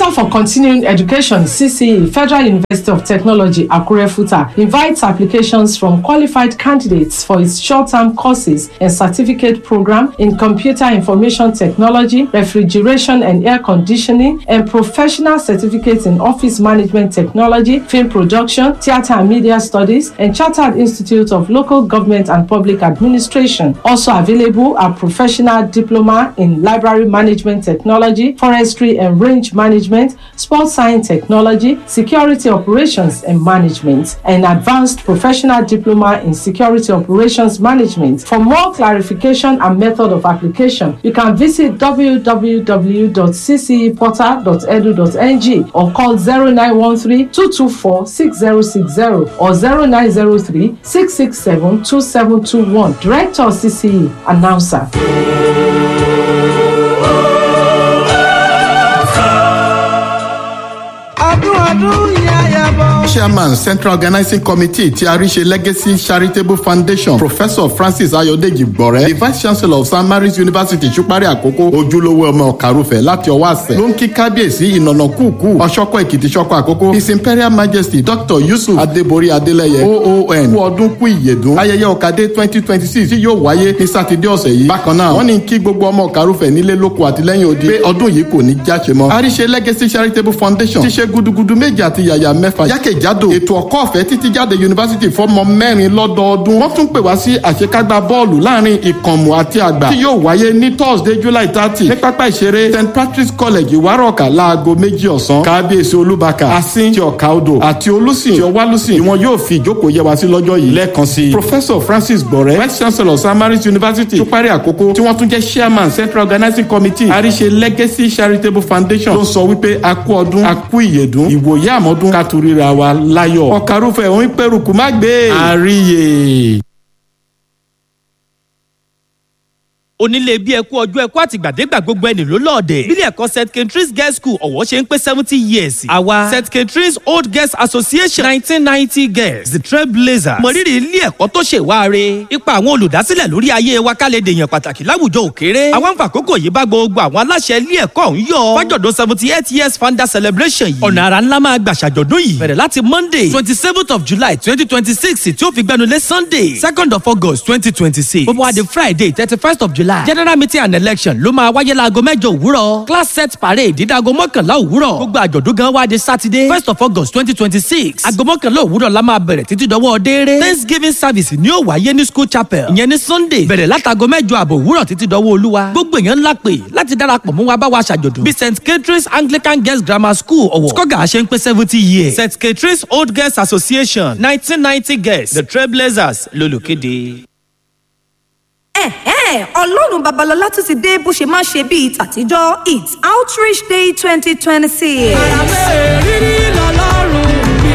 Center for Continuing Education CCE Federal University of Technology Akure Futa invites applications from qualified candidates for its short-term courses and certificate program in computer information technology, refrigeration and air conditioning, and professional certificates in office management technology, film production, theatre and media studies, and Chartered Institute of Local Government and Public Administration. Also available are professional diploma in library management technology, forestry and range management, sports science technology, security operations and management, and advanced professional diploma in security operations management. For more clarification and method of application, you can visit www.cceportal.edu.ng or call 0913 224 6060 or 0903 667 2721. Director CCE, announcer. ọdún ọdún yá yàbọ̀. chairman central organizing committee ti àríṣe legacy charitable foundation professor francis ayodeji gbọrẹ the vice chancellor of st mary's university ṣùpárí àkókò ojúlówó ọmọ ọ̀kàrùfẹ̀ láti ọwọ́ àṣẹ ló ń kí kábíyèsí ìnànà kúùkù ọ̀ṣọ́kọ̀ èkìtì ṣọ́kọ̀ àkókò his imperial majesty dr yusuf adébórí adélẹ́yẹ oon kú ọdún kú ìyèdún ayẹyẹ ọ̀kadé twenty twenty six tí yóò wáyé ní sátidé ọ̀sẹ̀ yìí bákan náà wọ́n ní kí gbogbo ọmọ ọ̀kàrùfẹ̀ nílé lóko àtìlẹ́yìn odi pé ọdún yìí kò ní jáṣe mọ́ àríṣe legacy charitable foundation ti ṣe gudugudu méje àti yàyà mẹ́fà jákèjádò ètò ọ̀kọ́ ọ̀fẹ́ títí jáde yunifásitì fọ́mọ mẹ́rin lọ́dọọdún wọ́n tún pè wá sí àṣekágbá bọ́ọ̀lù láàrin ìkànmù àti àgbà tí yóò wáyé ní thursday july thirty ní pápá ìṣeré st patrick's college ìwárọ̀ọ̀kà láago méjì ọ̀sán kábíyèsí olúbakà asin ti ọ̀ka odò àti olùsìn ti ọwálùsìn ni wọn yóò fi ìjókòó yẹ wá sí lọ́jọ́ yìí lẹ́ẹ̀kan sí i professor francis gbọ̀rẹ́ vice chancellor st mary's university tó parí àkókò tí wọ́n tún jẹ́ chairman central organizing committee àríṣe legacy charitable foundation ló sọ wípé a kú ọdún a kú ìyèdún ìwòye àmọ́dún ká tún ríra wa láyọ̀ ọ̀kàrúfẹ̀ òun pẹ̀rùkù má gbé àríyè. onílé bí ẹkú ọjọ́ ẹkú àtìgbàdégbà gbogbo ẹni ló lọ́ọ̀dẹ̀. bílẹ̀ ẹ̀kọ́ st katrins girls school ọ̀wọ́ ṣe ń pé seventy years. àwa st katrins old girls association nineteen ninety girls the trailblazers. mọ̀rírì ilé ẹ̀kọ́ tó ṣe wáre. ipa àwọn olùdásílẹ̀ lórí ayé wa ká lè dèèyàn pàtàkì láwùjọ òkèrè. àwọn àǹfààkókò yìí bá gbogbo àwọn aláṣẹ ilé ẹ̀kọ́ ọ̀hún yọ. fájọ̀dún seventy eight years founder celebration yìí. ọ̀nà àrà ńlá máa gbà ṣàjọ̀dún yìí. bẹ̀rẹ̀ láti monday twenty seventh of july twenty twenty six tí ó fi gbẹnulé sunday second of august twenty twenty six. bó bá wá di friday thirty first of july general meeting and election ló máa wáyé láago mẹ́jọ òwúrọ̀ class set parade dídáago mọ́kànlá òwúrọ̀ gbogbo àjọ̀dún gan wá di saturday first of august twenty twenty six aago mọ́kànlá òwúrọ̀ la máa bẹ̀rẹ̀ títí dọwọ́ déere thanksgiving service ni ó wáyé ní school chapel ìyẹn ní sunday bẹ̀rẹ̀ látago mẹ́jọ àbọ̀ òwúrọ̀ títí dọwọ́ olúwa gbogbo èèyàn ńlá pè láti darapọ̀ mú wa bá wa ṣàjọ̀dún bí st catherine's anglican girls grammar school ọ̀wọ̀ skoga ṣe ń pé seventy years st catherine's old girls association nineteen ninety girls the trailblazers lolùkéde ẹ̀hẹ́n ọlọ́run babalọ́lá tún ti dé bó ṣe máa ṣe bíi tàtijọ́ it's outreach day twenty twenty six. rírí lọ́lọ́run mi.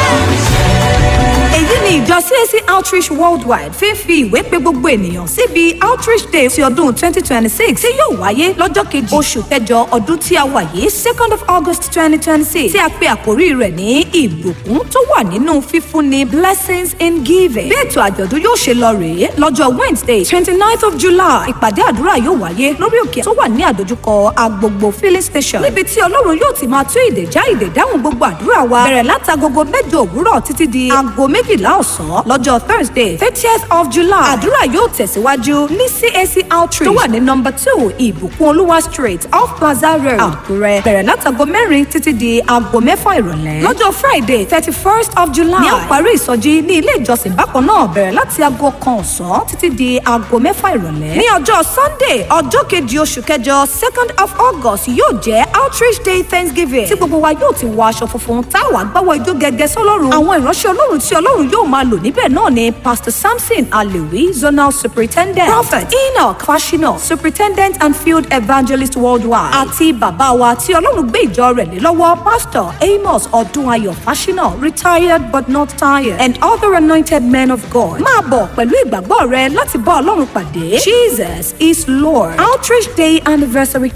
èyí ni ìjọ cac outreach worldwide fi ń fi ìwé pe gbogbo ènìyàn síbi outreach day ti ọdún twenty twenty six tí yóò wáyé lọ́jọ́ kejì oṣù kẹjọ ọdún tí a wà yìí second of august twenty twenty six tí a pe àkórí rẹ̀ ní ìbùkún tó wà nínú fífúnni blessings in giving. bí ètò àjọ̀dún yóò ṣe lọ rèé lọ́jọ́ wednesday twenty ninth of july ìpàdé àdúrà yóò wáyé lórí òkè tó wà ní àdójúkọ agbogbo filling station níbi tí ọlọ́run yóò ti máa tú ìdè já ìdè dáhùn gbogbo àdúrà wa bẹ̀rẹ̀ látagogo mẹ́jọ òwúrọ̀ títí di aago méjìlá ọ̀sán lọ́jọ́ thursday thirtieth of july àdúrà yóò tẹ̀síwájú ní cac outreach tó wà ní number two ìbùkún olúwa street off plaza road àkúrẹ́ bẹ̀rẹ̀ látago mẹ́rin títí di aago mẹ́fà ìrọ̀lẹ́ lọ́jọ́ friday thirty first of july ní àparí ìsọjí ní ilé ìjọsìn bákan náà bẹ̀rẹ̀ láti aago kan ọ̀sán títí di aago mẹ́fà ìrọ̀lẹ́ ní ọjọ́ sunday ọjọ́ kejì oṣù kẹjọ second of august yóò jẹ́ outreach day thanksgiving tí gbogbo wa yóò ti wọ aṣọ funfun táwa gbáwọ ijó gẹ́gẹ́ sọ́lọ́run àwọn ìránṣẹ́ ọlọ́run tí ọlọ́run yóò máa lò níbẹ̀ náà ni pastor samson alewi zonal superintendent prophet enoch fashino superintendent and field evangelist worldwide àti bàbá wa tí ọlọ́run gbé ìjọ rẹ̀ lé lọ́wọ́ pastor amos ọdúnayọ̀ fashino retired but not tired and other anointed men of god máa bọ̀ pẹ̀lú ìgbàgbọ́ rẹ láti bá ọlọ́run pàdé jesus is lord outreach day anniversary